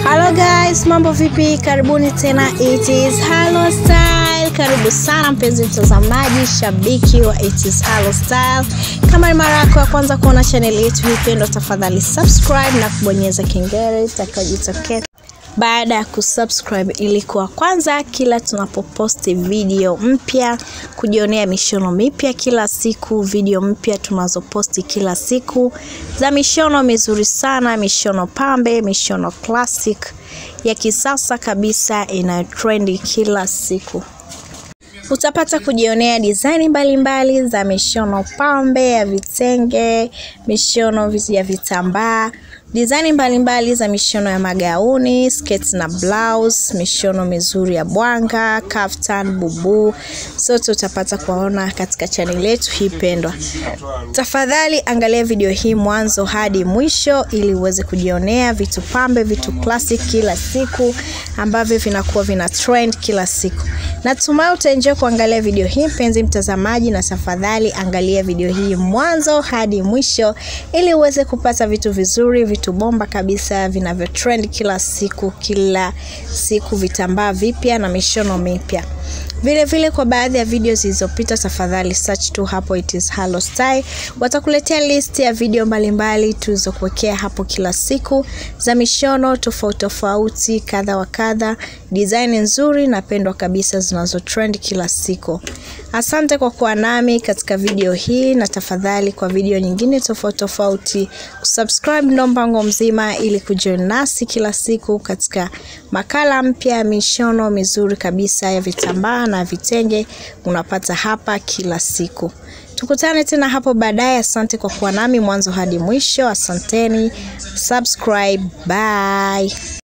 Hello guys, mambo vipi? Karibuni tena It is Halo Style. Karibu sana mpenzi mtazamaji, shabiki wa It is Halo Style. Kama ni mara yako ya kwanza kuona channel yetu hii pendwa, tafadhali subscribe na kubonyeza kengele itakayojitokeza baada ya kusubscribe ili kuwa kwanza kila tunapoposti video mpya, kujionea mishono mipya kila siku, video mpya tunazoposti kila siku za mishono mizuri sana, mishono pambe, mishono classic ya kisasa kabisa inayotrendi kila siku. Utapata kujionea design mbalimbali za mishono pambe ya vitenge, mishono ya vitambaa, design mbalimbali za mishono ya magauni, sketi na blouse, mishono mizuri ya bwanga, kaftan, bubu, sote utapata kuwaona katika chaneli yetu hii pendwa. Tafadhali angalia video hii mwanzo hadi mwisho ili uweze kujionea vitu pambe, vitu classic kila siku ambavyo vinakuwa vina trend kila siku. Natumai utaenjoy kuangalia video hii mpenzi mtazamaji, na tafadhali angalia video hii mwanzo hadi mwisho ili uweze kupata vitu vizuri, vitu bomba kabisa vinavyo trend kila siku, kila siku, vitambaa vipya na mishono mipya. Vile vile kwa baadhi ya video zilizopita, tafadhali search tu hapo It is Halo Style, watakuletea list ya video mbalimbali tulizokuwekea hapo kila siku za mishono tofauti tofauti, kadha wa kadha, design nzuri na pendwa kabisa zinazo trend kila siku. Asante kwa kuwa nami katika video hii, na tafadhali kwa video nyingine tofauti tofauti kusubscribe ndo mpango mzima, ili kujoin nasi kila siku katika makala mpya ya mishono mizuri kabisa ya vitambaa na vitenge unapata hapa kila siku. Tukutane tena hapo baadaye. Asante kwa kuwa nami mwanzo hadi mwisho. Asanteni, subscribe, bye.